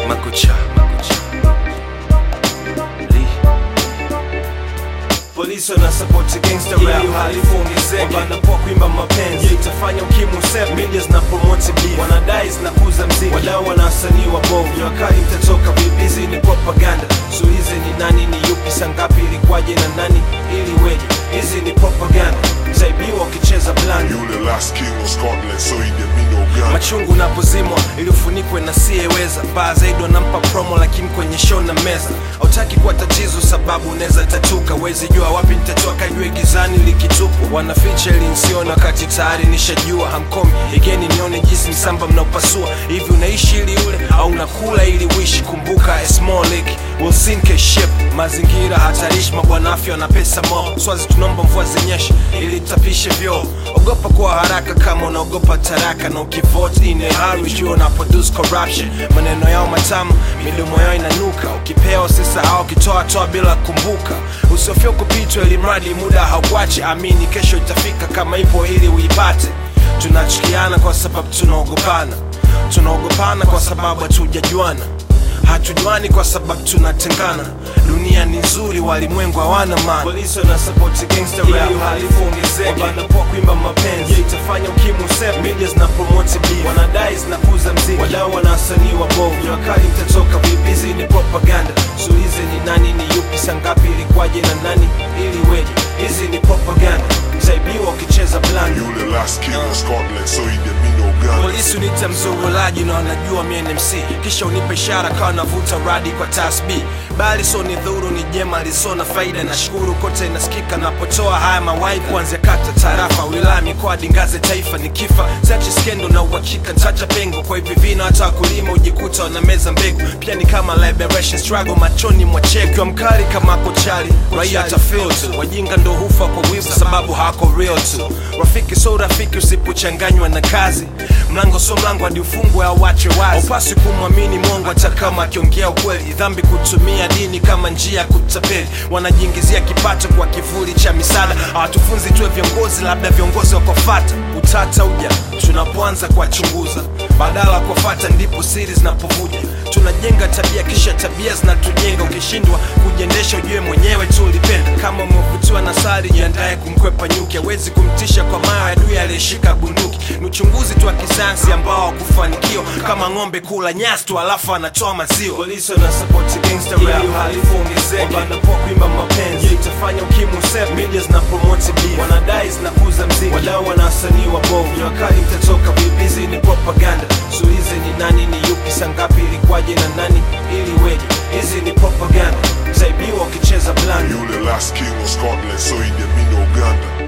makucha makucha Lee. Polisi wana support gangster rap, uhalifu ongezeke, wanapoa kuimba mapenzi, yeah, itafanya ukimwi usepe, media zina promote beef, wanadai zinakuza mziki, wadau wana wasanii wabovu, jua kali mtatoka vipi? Hizi ni propaganda, so hizi ni nani, ni yupi, sangapi, ilikwaje na nani, ili weje? Hizi ni propaganda, utaibiwa ukicheza blanda Yule last king of Scotland, so he did me no gun. machungu unapozimwa ili ufunikwe na siyeweza baa zaidi wanampa promo lakini kwenye show na meza hautaki kuwa tatizo sababu unaweza tatuka wezi jua wapi nitatoka jue gizani likitupwa wanaficha ili nsione wakati tayari nishajua hamkomi igeni nione jinsi msamba mnaopasua hivi unaishi ili ule au unakula ili uishi kumbuka a small lake will sink a ship mazingira hatarishi mabwana afya na pesa mo swazi tunaomba mvua zinyeshe ili tapishe vyoo ogopa kuwa haraka kama unaogopa taraka na ukivote in a hurry jua una produce corruption maneno yao matamu midomo yao inanuka ukipewa usisahau ukitoa toa bila kumbuka usiofia kupitwa ili mradi muda haukuache amini kesho itafika kama ipo ili uipate tunachukiana kwa sababu tunaogopana tunaogopana kwa sababu hatujajuana hatujuani kwa sababu tunatengana dunia ni nzuri walimwengu hawana maana polisi wana support gangster rap uhalifu ongezeke wanapoa kuimba mapenzi yeah, itafanya ukimwi usepe media zina promote beef wanadai zinakuza mziki wadau wana wasanii wabovu jua kali mtatoka vipi hizi ni propaganda so hizi ni nani ni yupi sangapi ilikwaje na nani ili weje hizi ni propaganda utaibiwa ukicheza blanda Yule last king of Scotland, so he did me no gun. polisi unita mzurulaji na wanajua mi NMC kisha unipe ishara kawa navuta radi kwa tasb bali so ni dhuru ni jema liso na faida na shukuru kote inasikika napotoa haya mawai kuanzia kata tarafa wilaya mikoa dingaze taifa ni kifa sachi skendo na uhakika ntacha pengo kwa hivi vina hata wakulima ujikuta wanameza mbegu pia ni kama liberation struggle machoni mwa cheki wa mkali kama kochali raia atafeel tu wajinga ndo hufa kwa wivu sababu hako real tu rafiki so rafiki usipochanganywa na kazi mlango so mlango hadi ufungwe au wache wazi upasi kumwamini mongo hata kama akiongea ukweli dhambi kutumia dini kama njia ya kutapeli wanajiingizia kipato kwa kivuli cha misaada hawatufunzi tuwe viongozi labda viongozi wakofata utata uja tunapoanza kuwachunguza badala ya kuwafata ndipo siri zinapovuja tunajenga tabia kisha tabia zinatujenga ukishindwa kujiendesha ujue mwenyewe tu ulipenda kama umevutiwa na sari jiandaye kumkwepa nyuki hawezi kumtisha kwa mayo adui aliyeshika bunduki ni uchunguzi tu wa kisayansi ambao wakufanikiwa kama ng'ombe kula nyasi tu alafu anatoa maziwa polisi wana support gangster rap uhalifu ongezeke wanapoa kuimba mapenzi yeah, itafanya ukimwi usepe media zina promote beef wanadai zinakuza mziki wadau wana wasanii wabovu jua kali mtatoka vipi hizi ni propaganda so hizi ni nani ni yupi sangapi ilikwaje na nani ili weje hizi ni propaganda utaibiwa ukicheza blanda Yule last king of Scotland, so he did me no gun.